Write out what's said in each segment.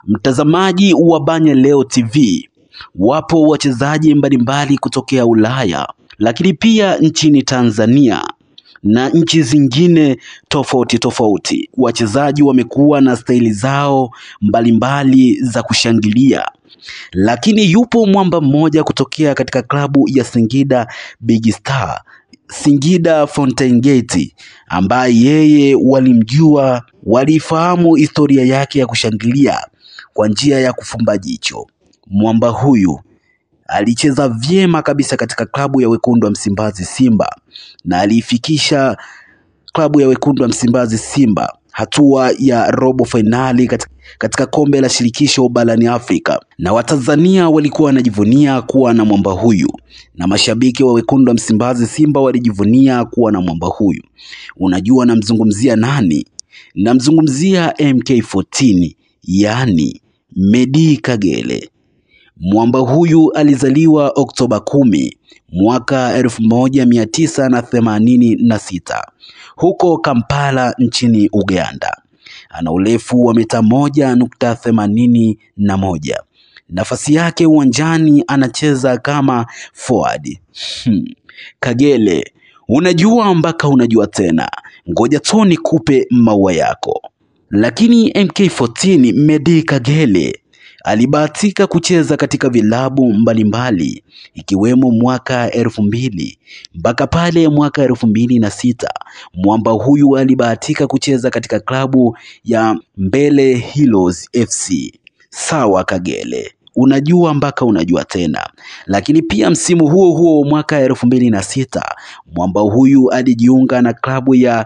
Mtazamaji wa Banya Leo TV, wapo wachezaji mbalimbali kutokea Ulaya, lakini pia nchini Tanzania na nchi zingine tofauti tofauti. Wachezaji wamekuwa na staili zao mbalimbali za kushangilia, lakini yupo mwamba mmoja kutokea katika klabu ya Singida Big Star, Singida Fountain Gate, ambaye yeye walimjua, walifahamu historia yake ya kushangilia kwa njia ya kufumba jicho. Mwamba huyu alicheza vyema kabisa katika klabu ya wekundu wa Msimbazi Simba na aliifikisha klabu ya wekundu wa Msimbazi Simba hatua ya robo fainali katika, katika kombe la shirikisho barani Afrika, na Watanzania walikuwa wanajivunia kuwa na mwamba huyu, na mashabiki wa wekundu wa Msimbazi Simba walijivunia kuwa na mwamba huyu. Unajua namzungumzia nani? Namzungumzia MK14, yaani Medi Kagere. Mwamba huyu alizaliwa Oktoba kumi mwaka elfu moja mia tisa na themanini na sita huko Kampala nchini Uganda. Ana urefu wa mita moja nukta themanini na moja. Nafasi yake uwanjani anacheza kama forward. Hmm. Kagere, unajua mpaka unajua tena, ngoja tu nikupe maua yako. Lakini MK14 Medi Kagere alibahatika kucheza katika vilabu mbalimbali ikiwemo mwaka elfu mbili mpaka pale mwaka elfu mbili na sita. Mwamba huyu alibahatika kucheza katika klabu ya Mbele Heroes FC. Sawa Kagere, unajua mpaka unajua tena. Lakini pia msimu huo huo mwaka elfu mbili na sita mwamba huyu alijiunga na klabu ya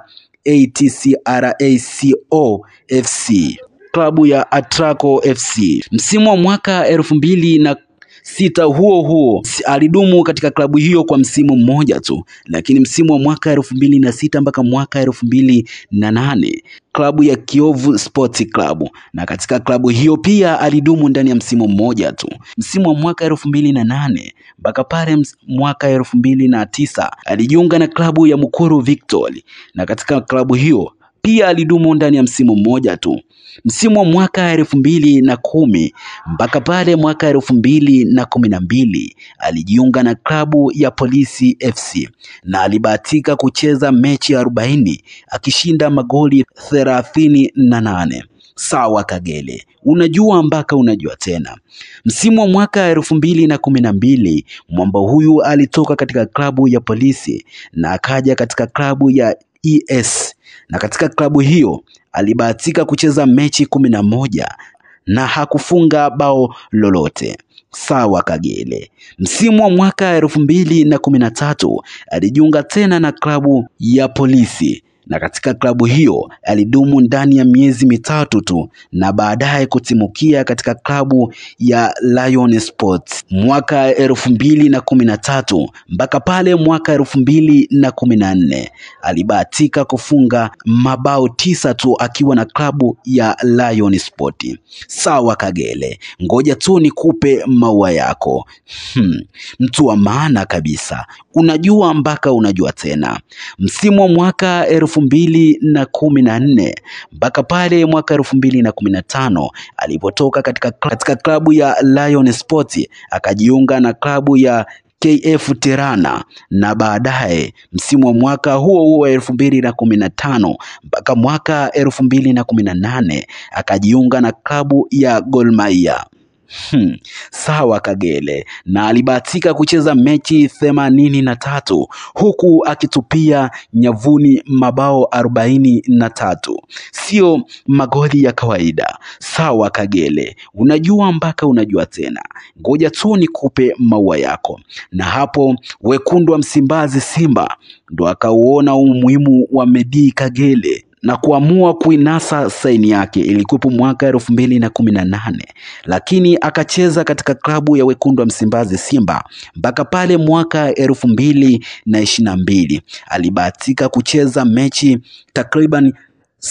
ATCRACO FC klabu ya Atraco FC. Msimu wa mwaka elfu mbili na sita huo huo alidumu katika klabu hiyo kwa msimu mmoja tu, lakini msimu wa mwaka elfu mbili na sita mpaka mwaka elfu mbili na nane klabu ya Kiovu Sports Club, na katika klabu hiyo pia alidumu ndani ya msimu mmoja tu, msimu wa mwaka elfu mbili na nane mpaka pale mwaka elfu mbili na tisa alijiunga na klabu ya Mukuru Victory, na katika klabu hiyo pia alidumu ndani ya msimu mmoja tu msimu wa mwaka elfu mbili na kumi mpaka pale mwaka elfu mbili na kumi na mbili alijiunga na klabu ya Polisi FC na alibahatika kucheza mechi arobaini akishinda magoli thelathini na nane. Sawa Kagere, unajua mpaka unajua tena. Msimu wa mwaka elfu mbili na kumi na mbili mwamba huyu alitoka katika klabu ya Polisi na akaja katika klabu ya ES na katika klabu hiyo alibahatika kucheza mechi kumi na moja na hakufunga bao lolote. Sawa Kagere. Msimu wa mwaka elfu mbili na kumi na tatu alijiunga tena na klabu ya Polisi na katika klabu hiyo alidumu ndani ya miezi mitatu tu na baadaye kutimukia katika klabu ya Lion Sports mwaka elfu mbili na kumi na tatu mpaka pale mwaka elfu mbili na kumi na nne alibahatika kufunga mabao tisa tu akiwa na klabu ya Lion Sport. Sawa Kagere, ngoja tu nikupe maua yako. Hmm, mtu wa maana kabisa, unajua mpaka unajua tena. Msimu wa mwaka elfu mbili na kumi na nne mpaka pale mwaka elfu mbili na kumi na tano alipotoka katika, katika klabu ya Lion Sport akajiunga na klabu ya KF Tirana na baadaye msimu wa mwaka huo huo elfu mbili na kumi na tano mpaka mwaka elfu mbili na kumi na nane akajiunga na klabu ya Gor Mahia. Hmm, sawa Kagere, na alibahatika kucheza mechi themanini na tatu huku akitupia nyavuni mabao arobaini na tatu. Sio magoli ya kawaida. Sawa Kagere, unajua mpaka unajua tena. Ngoja tu nikupe maua yako. Na hapo wekundu wa Msimbazi Simba ndo akauona umuhimu wa Medi Kagere na kuamua kuinasa saini yake. Ilikuwepo mwaka elfu mbili na kumi na nane lakini akacheza katika klabu ya wekundu wa Msimbazi Simba mpaka pale mwaka elfu mbili na ishirini na mbili alibahatika kucheza mechi takriban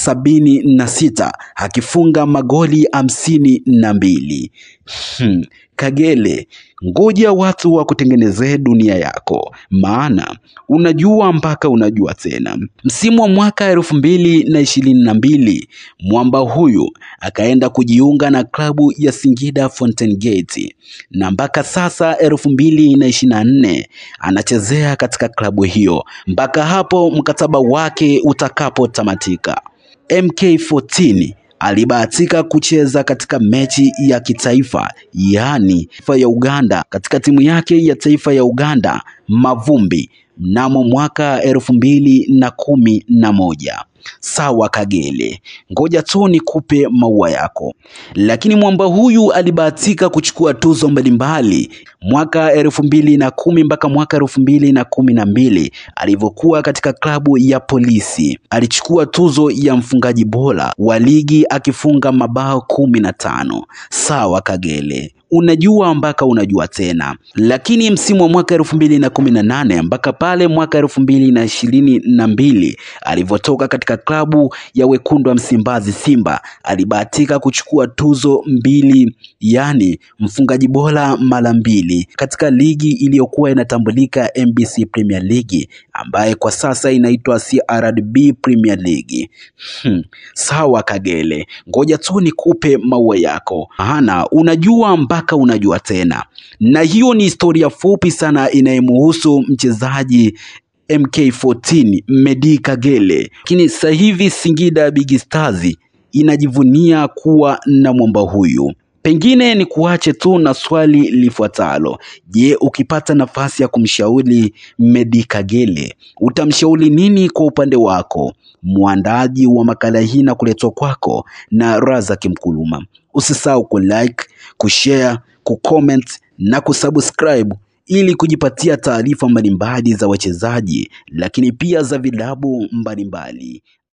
sabini na sita akifunga magoli hamsini na mbili. Hmm. Kagere, ngoja watu wa kutengenezee dunia yako, maana unajua mpaka unajua tena. Msimu wa mwaka elfu mbili na ishirini na mbili mwamba huyu akaenda kujiunga na klabu ya Singida Fountain Gate na mpaka sasa elfu mbili na ishirini na nne anachezea katika klabu hiyo mpaka hapo mkataba wake utakapotamatika. MK14 alibahatika kucheza katika mechi ya kitaifa yaani taifa ya Uganda katika timu yake ya taifa ya Uganda Mavumbi mnamo mwaka elfu mbili na kumi na moja. Sawa Kagere, ngoja tu nikupe maua yako. Lakini mwamba huyu alibahatika kuchukua tuzo mbalimbali mwaka elfu mbili na kumi mpaka mwaka elfu mbili na kumi na mbili alivyokuwa katika klabu ya Polisi. Alichukua tuzo ya mfungaji bora wa ligi akifunga mabao kumi na tano. Sawa Kagere, unajua mpaka unajua tena. Lakini msimu wa mwaka elfu mbili na kumi na nane mpaka pale mwaka elfu mbili na ishirini na mbili alivyotoka katika klabu ya wekundu wa Msimbazi Simba, alibahatika kuchukua tuzo mbili, yani mfungaji bora mara mbili katika ligi iliyokuwa inatambulika NBC Premier League ambaye kwa sasa inaitwa CRDB Premier League. Hmm. Sawa Kagere, ngoja tu nikupe maua yako, maana unajua mpaka unajua tena. Na hiyo ni historia fupi sana inayemuhusu mchezaji MK14 Meddie Kagere, lakini sasa hivi Singida Big Stars inajivunia kuwa na mwamba huyu. Pengine ni kuache tu na swali lifuatalo. Je, ukipata nafasi ya kumshauri Meddie Kagere utamshauri nini kwa upande wako? Mwandaji wa makala hii na kuletwa kwako na Razak Mkuluma. Usisahau kulike, kushare, kucomment na kusubscribe ili kujipatia taarifa mbalimbali za wachezaji lakini pia za vilabu mbalimbali.